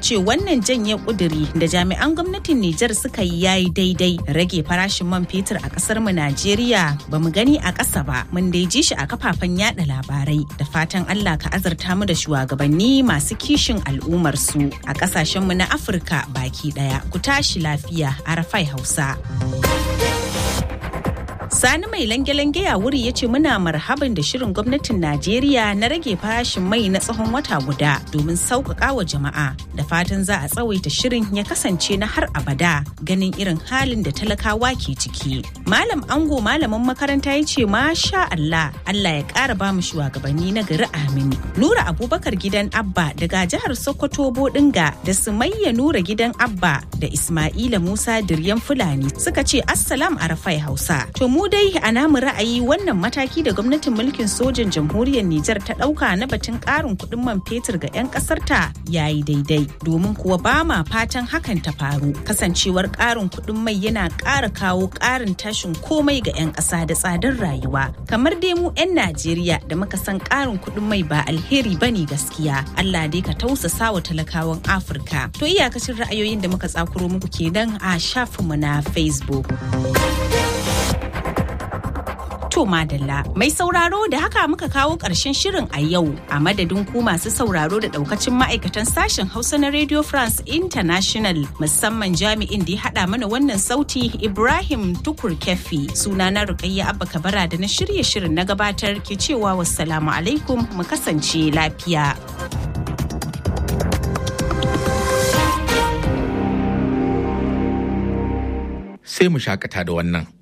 ce wannan janye kuduri da jami'an gwamnatin Nijar suka yi yayi daidai rage farashin man fetur a kasar mu Najeriya ba mu gani a ƙasa ba mun dai ji shi a kafafen yada labarai da fatan Allah ka azarta mu da shugabanni masu kishin al'ummar su a ƙasashen mu na Afirka baki daya ku tashi lafiya Arafai Hausa. Sani mai lange-lange ya wuri ya ce muna marhaban da shirin gwamnatin Najeriya na rage farashin mai na tsawon wata guda domin sauƙaƙa wa jama'a da fatan za a tsawaita shirin ya kasance na har abada ganin irin halin da talakawa ke ciki. Malam Ango malamin makaranta ya ce masha Allah Allah ya ƙara ba mu shugabanni na gari amin. Nura Abubakar gidan Abba daga jihar Sokoto Bodinga da Sumayya Nura gidan Abba da Ismaila Musa Diryan Fulani suka ce Assalam Arafai Hausa. To mu dai a namu ra'ayi wannan mataki da gwamnatin mulkin sojan jamhuriyar Nijar ta ɗauka na batun ƙarin kuɗin man fetur ga 'yan ƙasar ta yayi daidai domin kuwa ba ma fatan hakan ta faru kasancewar ƙarin kuɗin mai yana ƙara kawo ƙarin tashin komai ga 'yan ƙasa da tsadar rayuwa kamar dai mu 'yan Najeriya da muka san ƙarin kuɗin mai ba alheri bane gaskiya Allah dai ka tausasa wa talakawan Afirka to iyakacin ra'ayoyin da muka tsakuro muku kenan a shafinmu na Facebook. To Madalla, mai sauraro da haka muka kawo ƙarshen shirin a yau a madadin ku masu sauraro da ɗaukacin ma'aikatan sashen Hausa na Radio France International musamman jami'in da ya haɗa mana wannan sauti Ibrahim Tukur Kefi suna na Rukayya Abba Kabara da na shirye shirin na gabatar ke cewa wassalamu alaikum mu kasance lafiya. Sai mu shakata da wannan.